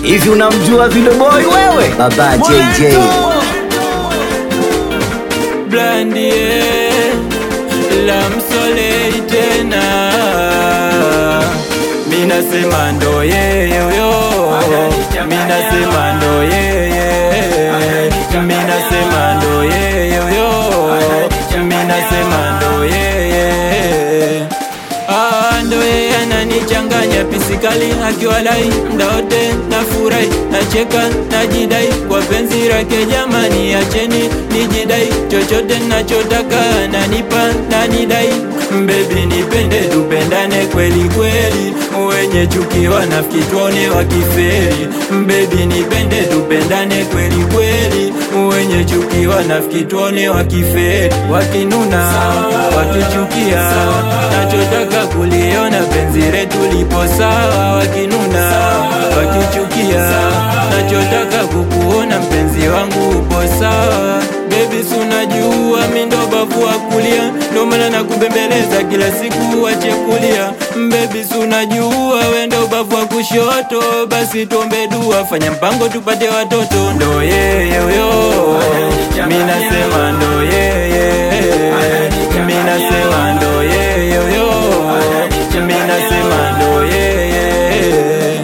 hivi unamjua Vidoboi wewe? Baba JJ Blandie la msolei tena minasema ndo yeyoyo minasema ndo yeye minasema ndo yeyoyo minasema ndo yeye Ah, ndo yeye ananichanganya pisikali akiwalai ndaote na furahi nacheka najidai kwa penzi lake jamani acheni nijidai chochote nachotaka nanipa nanidai mbebi nipende tupendane kweli kweli wenye chuki wanafiki tuone wakiferi mbebi nipende tupendane kweli kweli wenye chuki wanafiki tuone wakiferi wakinuna wakichukia nachotaka kuliona penzi letu lipo sawa wakinuna wakichukia nachotaka kukuona mpenzi wangu upo sawa bebi sunajua mindo bavu wa kulia ndo maana nakubembeleza kila siku wache kulia bebi sunajua wendo bavu wa kushoto basi tuombe dua fanya mpango tupate watoto ndo yeye huyo minasema ndo yeye minasema ndo yeye huyo minasema ndo yeye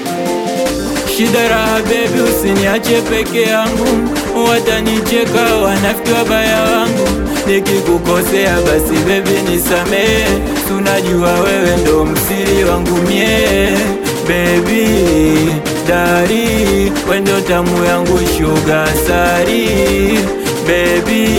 shida raha bebi usiniache peke yangu watanicheka wanafiki wabaya wangu nikikukosea basi bebi nisamehe tunajua wewe ndo msiri wangu mie bebi dari wendo tamu yangu shuga sari bebi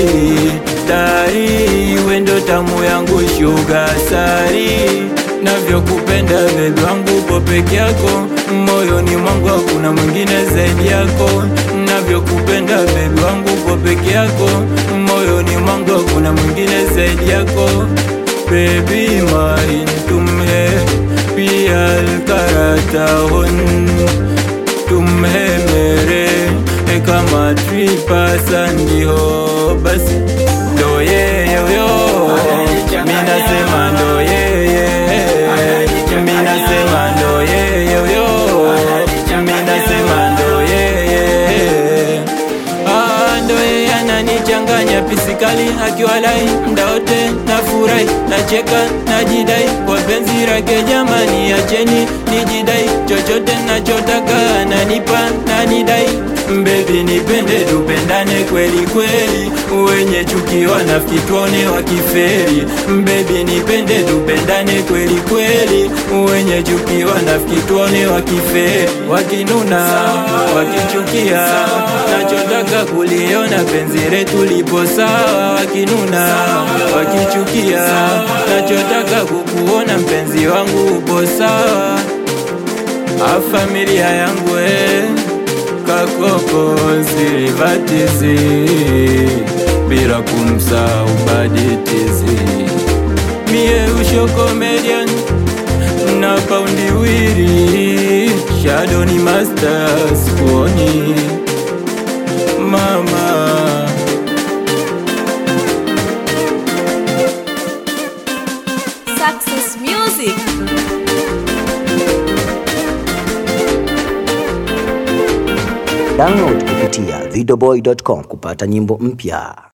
dari wendo tamu yangu shuga sari navyokupenda bebi wangu upo peke yako moyoni mwangu hakuna mwingine zaidi yako navyokupenda bebi wangu upo peke yako moyoni mwangu hakuna mwingine zaidi yako bebi marin tumhe pial karatahon tumhe mere kama tripasandiho basi ndo yeye huyo minasema ndo yeye minasema ndo yeye huyo minasema ndo yeye Ah, ndo yeye ananichanganya pisikali akiwalai ndaote na furahi nacheka najidai kwa penzi lake jamani acheni nijidai chochote nachotaka nanipa nanidai mbebi nipende tupendane kweli kweli wenye chuki wanafiki tuone wakiferi mbebi nipende tupendane kweli kweli wenye chuki wanafiki tuone wakiferi wakinuna wakichukia nachotaka kuliona penzi letu lipo sawa wakinuna wakichukia nachotaka kukuona mpenzi wangu upo sawa a familia yangu eh kakoko silivatizi bila kumsahau baditizi mie usho comedian na paundi wiri shadoni masters kuoni mama Success Music. download kupitia videoboy.com kupata nyimbo mpya.